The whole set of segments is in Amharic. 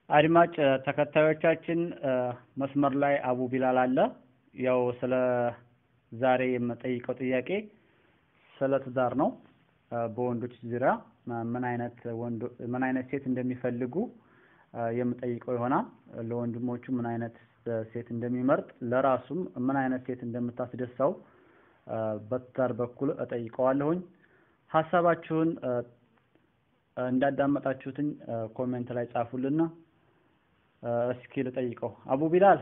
አድማጭ ተከታዮቻችን መስመር ላይ አቡ ቢላል አለ። ያው ስለ ዛሬ የምጠይቀው ጥያቄ ስለ ትዳር ነው። በወንዶች ዙሪያ ምን አይነት ወንዶ ምን አይነት ሴት እንደሚፈልጉ የምጠይቀው ይሆናል። ለወንድሞቹ ምን አይነት ሴት እንደሚመርጥ ለራሱም ምን አይነት ሴት እንደምታስደሳው በትዳር በኩል እጠይቀዋለሁኝ። ሀሳባችሁን እንዳዳመጣችሁትኝ ኮሜንት ላይ ጻፉልና እስኪ ልጠይቀው። አቡ ቢላል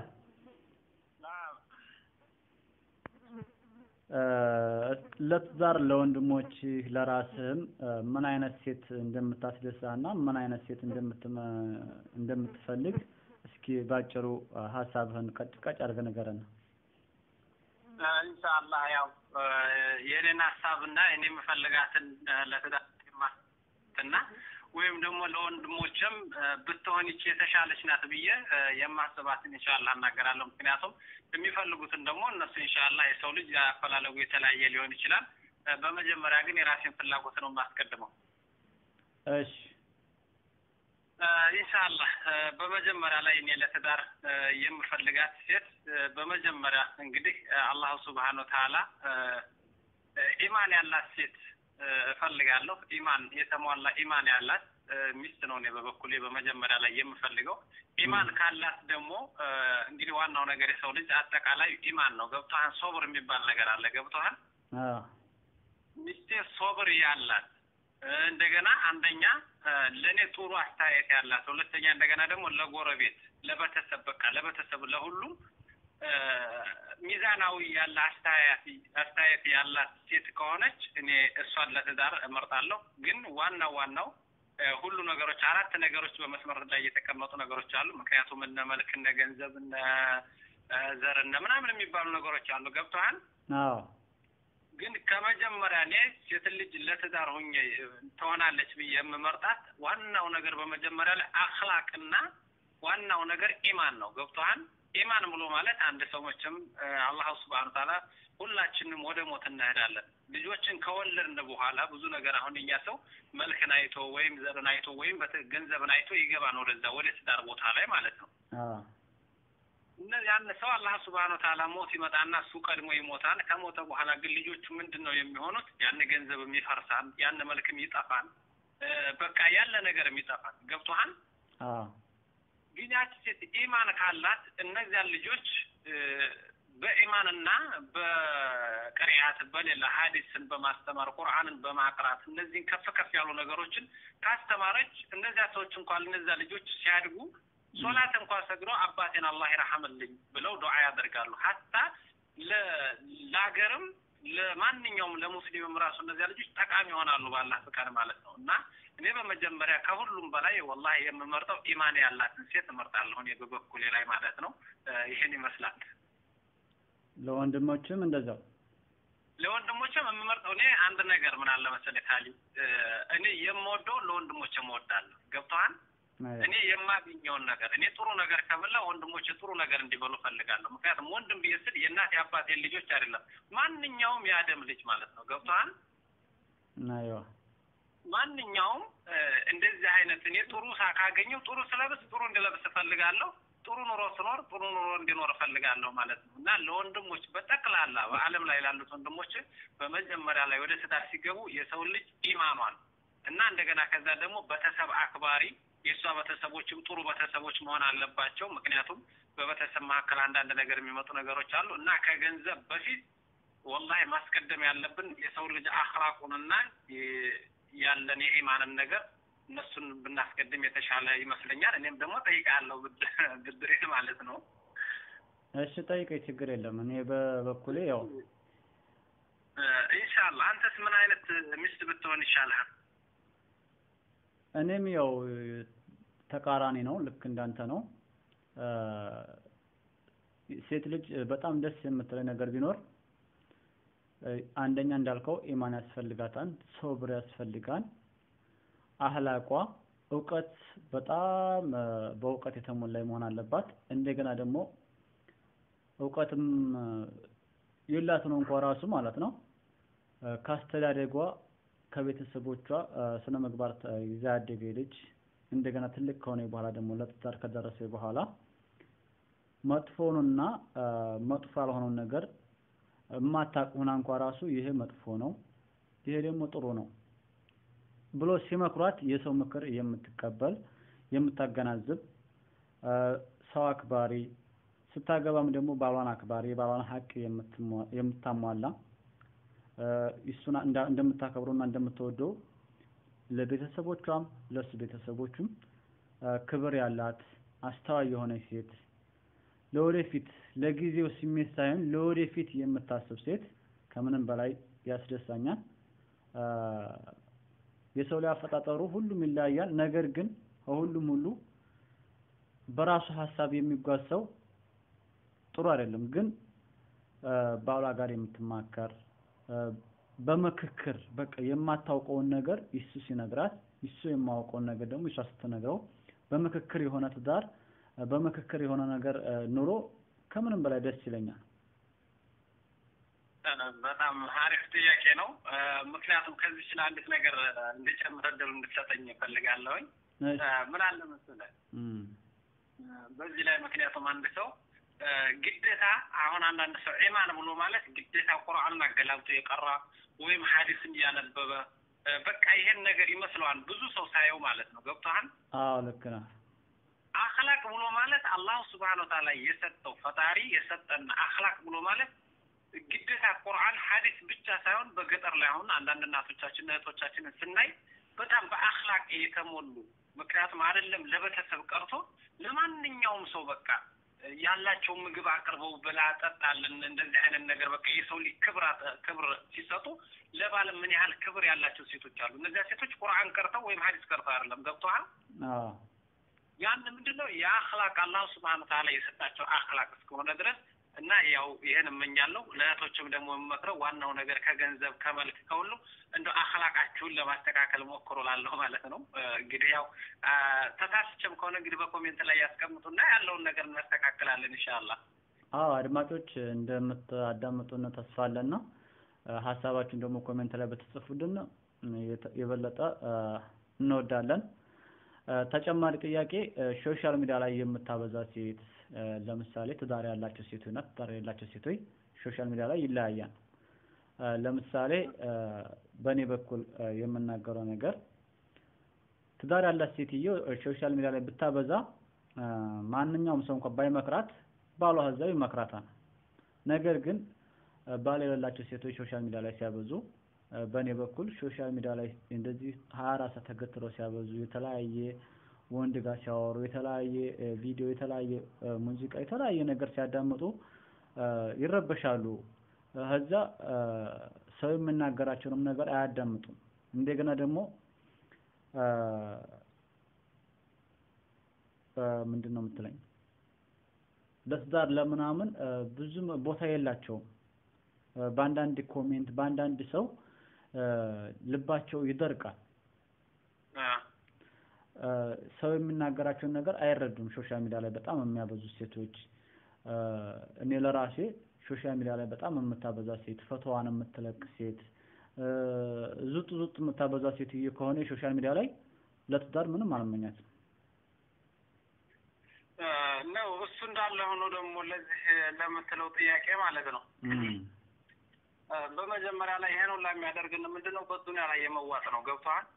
ለትዳር ለወንድሞች ለራስህም ምን አይነት ሴት እንደምታስደሳና ምን አይነት ሴት እንደምትፈልግ እስኪ ባጭሩ ሀሳብህን ቀጭ ቀጭ አድርገህ ንገረን። ኢንሻአላህ ያው የኔን ሀሳብና እኔ የምፈልጋትን ለትዳር እና ወይም ደግሞ ለወንድሞችም ብትሆን ይቺ የተሻለች ናት ብዬ የማስባትን ኢንሻአላህ እናገራለሁ። ምክንያቱም የሚፈልጉትን ደግሞ እነሱ ኢንሻአላህ የሰው ልጅ አፈላለጉ የተለያየ ሊሆን ይችላል። በመጀመሪያ ግን የራሴን ፍላጎት ነው የማስቀድመው። እሺ ኢንሻአላህ በመጀመሪያ ላይ እኔ ለትዳር የምፈልጋት ሴት በመጀመሪያ እንግዲህ አላሁ ስብሓነ ወተዓላ ኢማን ያላት ሴት እፈልጋለሁ። ኢማን የተሟላ ኢማን ያላት ሚስት ነው እኔ በበኩሌ በመጀመሪያ ላይ የምፈልገው። ኢማን ካላት ደግሞ እንግዲህ ዋናው ነገር የሰው ልጅ አጠቃላይ ኢማን ነው። ገብቶሃል? ሶብር የሚባል ነገር አለ። ገብቶሃል? ሚስቴ ሶብር ያላት እንደገና አንደኛ ለእኔ ጥሩ አስተያየት ያላት፣ ሁለተኛ እንደገና ደግሞ ለጎረቤት፣ ለቤተሰብ በቃ ለቤተሰብ ለሁሉም ሚዛናዊ ያለ አስተያየት ያላት ሴት ከሆነች እኔ እሷን ለትዳር እመርጣለሁ። ግን ዋናው ዋናው ሁሉ ነገሮች አራት ነገሮች በመስመር ላይ የተቀመጡ ነገሮች አሉ። ምክንያቱም እነ መልክ፣ እነ ገንዘብ፣ እነ ዘር፣ እነ ምናምን የሚባሉ ነገሮች አሉ። ገብቶሃል? አዎ። ግን ከመጀመሪያ እኔ ሴት ልጅ ለትዳር ሁኜ ትሆናለች ብዬ የምመርጣት ዋናው ነገር በመጀመሪያ ላይ አክላቅና ዋናው ነገር ኢማን ነው። ገብቶሃል? ኢማን ብሎ ማለት አንድ ሰው መቼም አላህ ስብሐነ ወተዓላ ሁላችንም ወደ ሞት እንሄዳለን። ልጆችን ከወለድን በኋላ ብዙ ነገር አሁን እኛ ሰው መልክን አይቶ ወይም ዘርን አይቶ ወይም ገንዘብን አይቶ ይገባን ወደዛ ወደ ትዳር ቦታ ላይ ማለት ነው። እነዚህ ያን ሰው አላህ ስብሐነ ወተዓላ ሞት ይመጣና እሱ ቀድሞ ይሞታል። ከሞተ በኋላ ግን ልጆቹ ምንድን ነው የሚሆኑት? ያን ገንዘብም ይፈርሳል፣ ያን መልክም ይጠፋል፣ በቃ ያለ ነገርም ይጠፋል። ገብቶሃል? ግን ያቺ ሴት ኢማን ካላት እነዚያን ልጆች በኢማንና በቅሪያት በሌላ ሀዲስን በማስተማር ቁርአንን በማቅራት እነዚህን ከፍ ከፍ ያሉ ነገሮችን ካስተማረች እነዚያ ሰዎች እንኳን እነዚያ ልጆች ሲያድጉ ሶላት እንኳን ሰግዶ አባቴን አላህ ይረሐምልኝ ብለው ዱዓ ያደርጋሉ። ሀታ ለሀገርም ለማንኛውም ለሙስሊምም ራሱ እነዚያ ልጆች ጠቃሚ ይሆናሉ ባላህ ፍቃድ ማለት ነው እና እኔ በመጀመሪያ ከሁሉም በላይ ወላሂ የምመርጠው ኢማን ያላትን ሴት እመርጣለሁ እኔ በበኩሌ ላይ ማለት ነው። ይሄን ይመስላል። ለወንድሞችም እንደዛው ለወንድሞችም የምመርጠው እኔ አንድ ነገር ምን አለ መሰለህ ካሊ እኔ የምወደው ለወንድሞች እወዳለሁ። ገብቶሃል? እኔ የማገኘውን ነገር እኔ ጥሩ ነገር ከበላ ወንድሞች ጥሩ ነገር እንዲበሉ ፈልጋለሁ። ምክንያቱም ወንድም ብዬ ስል የእናት የአባቴን ልጆች አይደለም ማንኛውም የአደም ልጅ ማለት ነው። ገብቶሃል? አይዋ ማንኛውም እንደዚህ አይነት እኔ ጥሩ ሳ ካገኘው ጥሩ ስለብስ ጥሩ እንዲለብስ እፈልጋለሁ። ጥሩ ኑሮ ስኖር ጥሩ ኑሮ እንዲኖር እፈልጋለሁ ማለት ነው እና ለወንድሞች በጠቅላላ በዓለም ላይ ላሉት ወንድሞች በመጀመሪያ ላይ ወደ ትዳር ሲገቡ የሰው ልጅ ኢማኗን እና እንደገና ከዛ ደግሞ ቤተሰብ አክባሪ የእሷ ቤተሰቦችም ጥሩ ቤተሰቦች መሆን አለባቸው። ምክንያቱም በቤተሰብ መካከል አንዳንድ ነገር የሚመጡ ነገሮች አሉ እና ከገንዘብ በፊት ወላሂ ማስቀደም ያለብን የሰው ልጅ አክላቁንና ያለን የኢማንን ነገር እነሱን ብናስቀድም የተሻለ ይመስለኛል። እኔም ደግሞ ጠይቃለሁ ብድሬ ማለት ነው። እሺ ጠይቀኝ፣ ችግር የለም። እኔ በበኩሌ ያው ኢንሻአላህ። አንተስ ምን አይነት ሚስት ብትሆን ይሻልሃል? እኔም ያው ተቃራኒ ነው፣ ልክ እንዳንተ ነው። ሴት ልጅ በጣም ደስ የምትለኝ ነገር ቢኖር አንደኛ እንዳልከው ኢማን ያስፈልጋታል፣ ሶብር ያስፈልጋል። አህላቋ እውቀት በጣም በእውቀት የተሞላ መሆን አለባት። እንደገና ደግሞ እውቀትም የላት ነው እንኳ ራሱ ማለት ነው ካስተዳደጓ ከቤተሰቦቿ ስነ ምግባር ይዛ ያደገ ልጅ እንደገና ትልቅ ከሆነ በኋላ ደግሞ ለትዳር ከደረሰ በኋላ መጥፎውንና መጥፎ ያልሆነውን ነገር የማታውቅ ሆና እንኳ ራሱ ይሄ መጥፎ ነው፣ ይሄ ደግሞ ጥሩ ነው ብሎ ሲመክሯት የሰው ምክር የምትቀበል የምታገናዝብ ሰው አክባሪ ስታገባም ደግሞ ባሏን አክባሪ የባሏን ሀቅ የምታሟላ እሱን እንደምታከብረውና እንደምትወደው ለቤተሰቦቿም ለእሱ ቤተሰቦቹም ክብር ያላት አስተዋይ የሆነች ሴት ለወደፊት ለጊዜው ስሜት ሳይሆን ለወደፊት የምታስብ ሴት ከምንም በላይ ያስደሳኛል። የሰው ላይ አፈጣጠሩ ሁሉም ይለያያል። ነገር ግን ከሁሉም ሁሉ በራሱ ሀሳብ የሚጓዝ ሰው ጥሩ አይደለም። ግን ባሏ ጋር የምትማከር በምክክር በቃ የማታውቀውን ነገር እሱ ሲነግራት እሱ የማውቀውን ነገር ደግሞ እሷ ስትነግረው በምክክር የሆነ ትዳር በምክክር የሆነ ነገር ኑሮ ከምንም በላይ ደስ ይለኛል። በጣም አሪፍ ጥያቄ ነው። ምክንያቱም ከዚህ ስለ አንዲት ነገር እንድጨምር እድል እንድትሰጠኝ እፈልጋለሁኝ። ምን አለ መሰለህ በዚህ ላይ ምክንያቱም አንድ ሰው ግዴታ አሁን አንዳንድ ሰው ኢማን ብሎ ማለት ግዴታ ቁርአንን አገላብጦ የቀራ ወይም ሀዲስን እያነበበ በቃ ይሄን ነገር ይመስለዋል ብዙ ሰው ሳየው ማለት ነው። ገብቶሃል? አዎ ልክ ነህ። አክላቅ ብሎ ማለት አላሁ ስብሓነ ወተዓላ የሰጠው ፈጣሪ የሰጠን አክላቅ ብሎ ማለት ግዴታ ቁርአን ሀዲስ ብቻ ሳይሆን በገጠር ላይ አሁን አንዳንድ እናቶቻችን እህቶቻችንን ስናይ በጣም በአክላቅ የተሞሉ ምክንያቱም አይደለም ለቤተሰብ ቀርቶ ለማንኛውም ሰው በቃ ያላቸው ምግብ አቅርበው ብላ ጠጣልን እንደዚህ አይነት ነገር በቃ የሰው ልጅ ክብር ክብር ሲሰጡ ለባል ምን ያህል ክብር ያላቸው ሴቶች አሉ። እነዚያ ሴቶች ቁርአን ቀርተው ወይም ሀዲስ ቀርተው አይደለም። ገብቶሃል? ያን ምንድን ነው የአክላቅ አላሁ ስብሐነ ወተዓላ የሰጣቸው አክላቅ እስከሆነ ድረስ እና ያው ይህን እመኛለሁ። ለእህቶችም ደግሞ የምመክረው ዋናው ነገር ከገንዘብ ከመልክ ከሁሉ እንደ አክላቃችሁን ለማስተካከል ሞክሮ ላለሁ ማለት ነው። እንግዲህ ያው ተሳስቼም ከሆነ እንግዲህ በኮሜንት ላይ ያስቀምጡና ያለውን ነገር እናስተካክላለን ኢንሻአላህ። አዎ አድማጮች እንደምታዳምጡን ተስፋ አለና ሀሳባችሁን ደግሞ ኮሜንት ላይ በተጽፉልን የበለጠ እንወዳለን። ተጨማሪ ጥያቄ ሶሻል ሚዲያ ላይ የምታበዛ ሴት ለምሳሌ ትዳር ያላቸው ሴቶች እና ትዳር የሌላቸው ሴቶች ሶሻል ሚዲያ ላይ ይለያያል። ለምሳሌ በእኔ በኩል የምናገረው ነገር ትዳር ያላት ሴትዮ ሶሻል ሚዲያ ላይ ብታበዛ ማንኛውም ሰው እንኳን ባይመክራት ባሏ እዛው ይመክራታል። ነገር ግን ባል የሌላቸው ሴቶች ሶሻል ሚዲያ ላይ ሲያበዙ በእኔ በኩል ሶሻል ሚዲያ ላይ እንደዚህ ሀያ አራት ሰዓት ተገትረው ሲያበዙ የተለያየ ወንድ ጋር ሲያወሩ የተለያየ ቪዲዮ የተለያየ ሙዚቃ የተለያየ ነገር ሲያዳምጡ ይረበሻሉ። ከዛ ሰው የምናገራቸውንም ነገር አያዳምጡም። እንደገና ደግሞ ምንድን ነው የምትለኝ ለትዳር ለምናምን ብዙም ቦታ የላቸውም። በአንዳንድ ኮሜንት በአንዳንድ ሰው ልባቸው ይደርቃል። ሰው የሚናገራቸውን ነገር አይረዱም። ሶሻል ሚዲያ ላይ በጣም የሚያበዙ ሴቶች እኔ ለራሴ ሶሻል ሚዲያ ላይ በጣም የምታበዛ ሴት፣ ፈቶዋን የምትለቅ ሴት፣ ዙጥ ዙጥ የምታበዛ ሴትዮ ከሆነ የሶሻል ሚዲያ ላይ ለትዳር ምንም አልመኛትም። ነው እሱ እንዳለ ሆኖ ደግሞ ለዚህ ለምትለው ጥያቄ ማለት ነው በመጀመሪያ ላይ ይሄን ሁላ የሚያደርግን ምንድነው? በዱንያ ላይ የመዋጥ ነው። ገብቶሃል?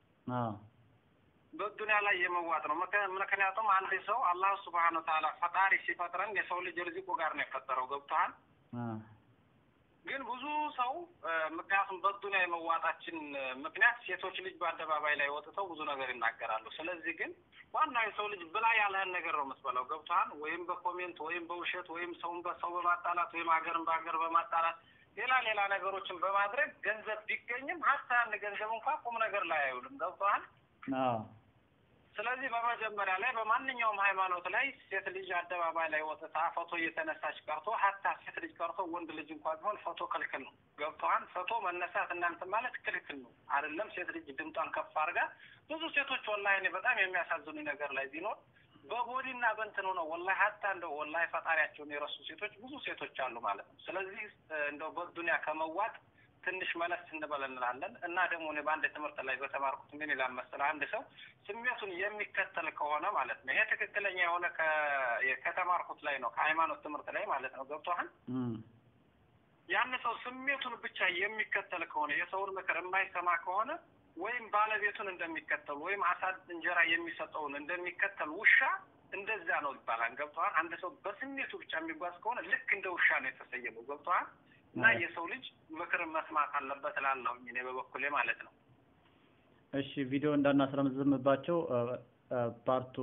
በዱንያ ላይ የመዋጥ ነው። ምክንያቱም አንድ ሰው አላህ ስብሐነ ወተዓላ ፈጣሪ ሲፈጥረን የሰው ልጅ ርዚቁ ጋር ነው የፈጠረው። ገብቶሃል? ግን ብዙ ሰው ምክንያቱም በዱንያ የመዋጣችን ምክንያት ሴቶች ልጅ በአደባባይ ላይ ወጥተው ብዙ ነገር ይናገራሉ። ስለዚህ ግን ዋናው የሰው ልጅ ብላ ያለህን ነገር ነው የምትበላው። ገብቶሃል? ወይም በኮሜንት ወይም በውሸት ወይም ሰውን በሰው በማጣላት ወይም ሀገርን በሀገር በማጣላት ሌላ ሌላ ነገሮችን በማድረግ ገንዘብ ቢገኝም ሀታ ያን ገንዘብ እንኳ ቁም ነገር ላይ አይውልም። ገብቶሃል? ስለዚህ በመጀመሪያ ላይ በማንኛውም ሃይማኖት ላይ ሴት ልጅ አደባባይ ላይ ወጥታ ፎቶ እየተነሳች ቀርቶ ሀታ ሴት ልጅ ቀርቶ ወንድ ልጅ እንኳ ቢሆን ፎቶ ክልክል ነው። ገብቶሃል? ፎቶ መነሳት እናንተ ማለት ክልክል ነው አይደለም። ሴት ልጅ ድምጧን ከፍ አድርጋ ብዙ ሴቶች ወላሂ እኔ በጣም የሚያሳዝኑ ነገር ላይ ቢኖር በቦዲና በእንትኑ ነው ወላሂ ሀታ እንደው ወላሂ ፈጣሪያቸውን የረሱ ሴቶች ብዙ ሴቶች አሉ ማለት ነው። ስለዚህ እንደው በዱንያ ከመዋጥ ትንሽ መለስ እንበል እንላለን እና ደግሞ እኔ በአንድ ትምህርት ላይ በተማርኩት ምን ይላል መሰለህ አንድ ሰው ስሜቱን የሚከተል ከሆነ ማለት ነው ይሄ ትክክለኛ የሆነ ከተማርኩት ላይ ነው ከሃይማኖት ትምህርት ላይ ማለት ነው ገብቶሃል ያን ሰው ስሜቱን ብቻ የሚከተል ከሆነ የሰውን ምክር የማይሰማ ከሆነ ወይም ባለቤቱን እንደሚከተሉ ወይም አሳድ እንጀራ የሚሰጠውን እንደሚከተል ውሻ እንደዛ ነው ይባላል ገብቶሃል አንድ ሰው በስሜቱ ብቻ የሚጓዝ ከሆነ ልክ እንደ ውሻ ነው የተሰየመው ገብቶሃል እና የሰው ልጅ ምክር መስማት አለበት እላለሁ እኔ በበኩሌ ማለት ነው። እሺ ቪዲዮ እንዳናስረምዝምባቸው ፓርቱ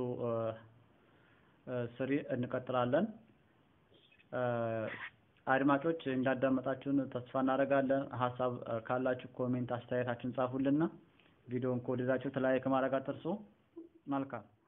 ስሪ እንቀጥላለን። አድማጮች እንዳዳመጣችሁን ተስፋ እናደርጋለን። ሀሳብ ካላችሁ ኮሜንት፣ አስተያየታችሁን ጻፉልና ቪዲዮውን ከወደዳችሁ ላይክ ማድረግ አትርሱ። መልካም